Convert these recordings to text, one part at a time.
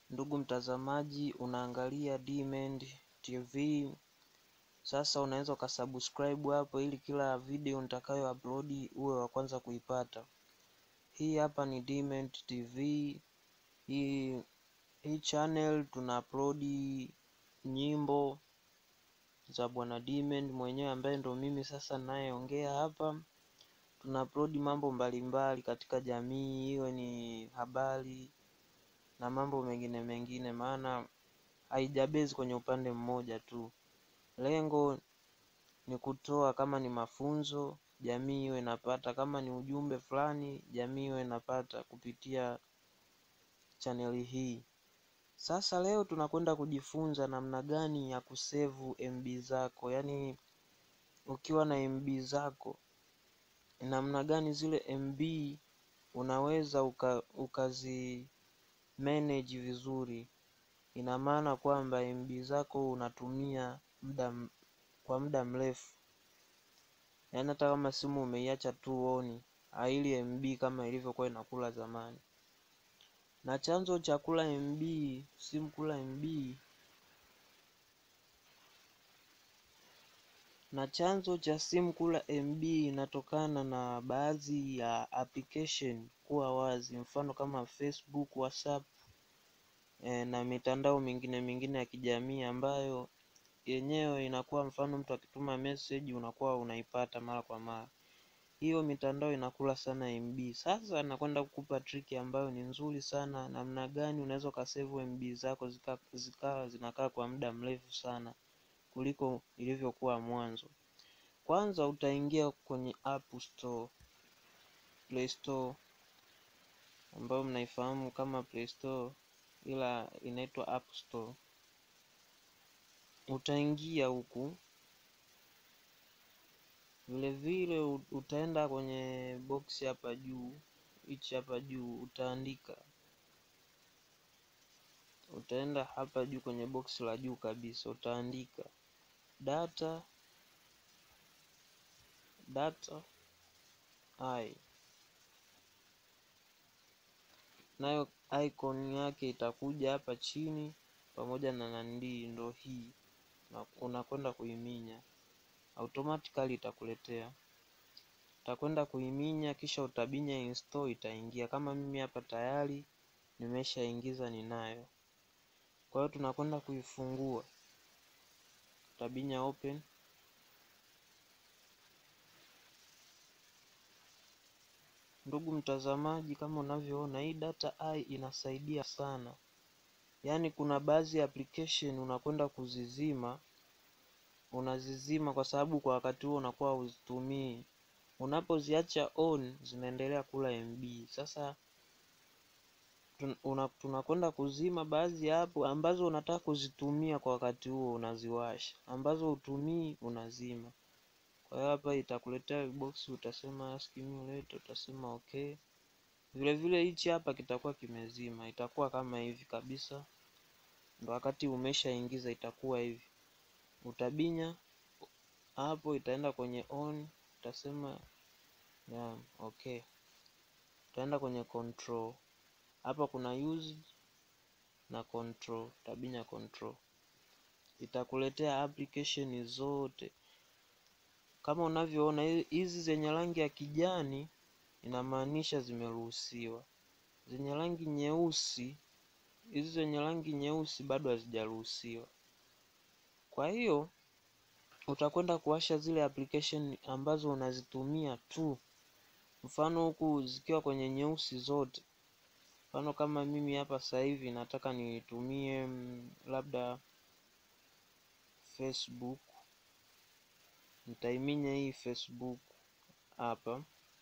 Ndugu mtazamaji, unaangalia Dmend TV. Sasa unaweza ukasubscribe hapo ili kila video nitakayo upload uwe wa kwanza kuipata. Hii hapa ni Dmend TV. Hii hii channel tuna upload nyimbo za bwana Dmend mwenyewe ambaye ndo mimi sasa nayeongea hapa. Tuna upload mambo mbalimbali katika jamii, iwe ni habari na mambo mengine mengine, maana haijabezi kwenye upande mmoja tu. Lengo ni kutoa, kama ni mafunzo, jamii iwe inapata, kama ni ujumbe fulani, jamii iwe inapata kupitia chaneli hii. Sasa leo tunakwenda kujifunza namna gani ya kusevu MB zako, yaani ukiwa na MB zako, namna gani zile MB unaweza uka, ukazi manage vizuri. Ina maana kwamba MB zako unatumia muda kwa muda mrefu, yaani hata kama simu umeiacha tu on, haili MB kama ilivyokuwa inakula zamani. Na chanzo cha kula MB, simu kula MB, na chanzo cha simu kula MB inatokana na baadhi ya application kuwa wazi, mfano kama Facebook, WhatsApp e, na mitandao mingine mingine ya kijamii ambayo yenyewe inakuwa, mfano mtu akituma message unakuwa unaipata mara kwa mara. Hiyo mitandao inakula sana MB. Sasa nakwenda kukupa triki ambayo ni nzuri sana, namna gani unaweza ukasave MB zako zikawa zika, zinakaa kwa muda mrefu sana kuliko ilivyokuwa mwanzo. Kwanza utaingia kwenye App Store, Play Store ambayo mnaifahamu kama Play Store ila inaitwa App Store. Utaingia huku vile vile utaenda kwenye box hapa juu, hichi hapa juu utaandika, utaenda hapa juu kwenye box la juu kabisa utaandika data data i, nayo icon yake itakuja hapa chini pamoja na nandi, ndo hii na unakwenda kuiminya automatically itakuletea, utakwenda kuiminya, kisha utabinya install, itaingia. Kama mimi hapa tayari nimeshaingiza ninayo, kwa hiyo tunakwenda kuifungua, utabinya open. Ndugu mtazamaji, kama unavyoona hii data i inasaidia sana, yaani kuna baadhi ya application unakwenda kuzizima unazizima kwa sababu kwa wakati huo unakuwa huzitumii. Unapoziacha on zinaendelea kula MB. Sasa tunakwenda kuzima baadhi ya hapo ambazo unataka kuzitumia kwa wakati huo unaziwasha, ambazo hutumii unazima. Kwa hiyo hapa itakuletea box, utasema simulate, utasema okay. Vile vile hichi hapa kitakuwa kimezima, itakuwa kama hivi kabisa, ndo wakati umeshaingiza itakuwa hivi utabinya hapo, itaenda kwenye on, utasema yeah, okay. Utaenda kwenye control, hapa kuna used na control, utabinya control, itakuletea application zote kama unavyoona. Hizi zenye rangi ya kijani inamaanisha zimeruhusiwa, zenye rangi nyeusi, hizi zenye rangi nyeusi bado hazijaruhusiwa. Kwa hiyo utakwenda kuwasha zile application ambazo unazitumia tu, mfano huku zikiwa kwenye nyeusi zote. Mfano kama mimi hapa sasa hivi nataka nitumie labda Facebook, nitaiminya hii Facebook hapa,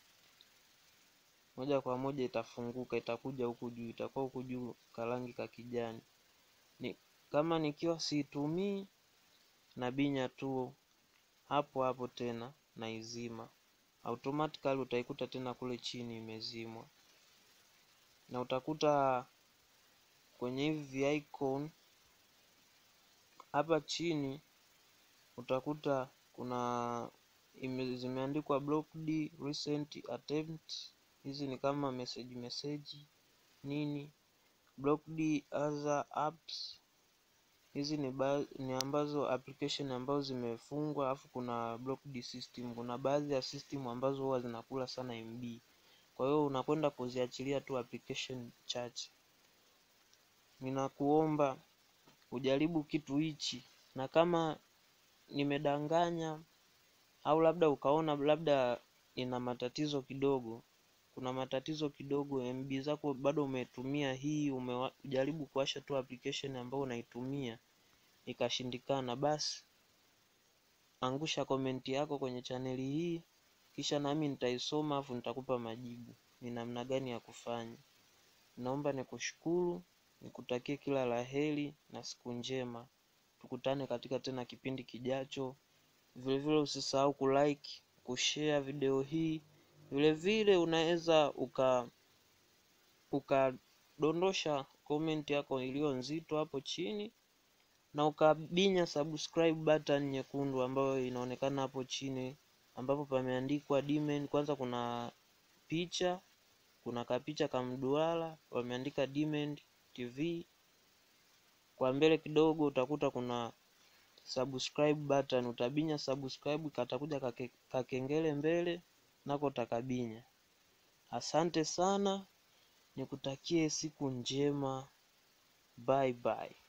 moja kwa moja itafunguka, itakuja huku juu, itakuwa huku juu karangi ka kijani. Ni kama nikiwa siitumii nabinya tu hapo hapo tena naizima, automatically utaikuta tena kule chini imezimwa, na utakuta kwenye hivi icon hapa chini utakuta kuna ime, zimeandikwa blocked recent attempt. Hizi ni kama message message nini blocked other apps hizi ni, ba ni ambazo application ambazo zimefungwa alafu kuna blocked system kuna baadhi ya system ambazo huwa zinakula sana mb kwa hiyo unakwenda kuziachilia tu application chache ninakuomba ujaribu kitu hichi na kama nimedanganya au labda ukaona labda ina matatizo kidogo kuna matatizo kidogo mb zako bado umetumia hii umejaribu kuwasha tu application ambayo unaitumia ikashindikana basi angusha komenti yako kwenye chaneli hii kisha nami nitaisoma afu nitakupa majibu ni namna gani ya kufanya naomba nikushukuru nikutakie kila la heri na siku njema tukutane katika tena kipindi kijacho vilevile usisahau kulike kushare video hii vilevile unaweza uka ukadondosha comment yako iliyo nzito hapo chini na ukabinya subscribe button nyekundu ambayo inaonekana hapo chini ambapo pameandikwa Dmen. Kwanza kuna picha, kuna kapicha kamduara wameandika Dmen TV. Kwa mbele kidogo utakuta kuna subscribe button, utabinya subscribe, katakuja kake, kakengele mbele nako takabinya. Asante sana, nikutakie siku njema. Bye bye.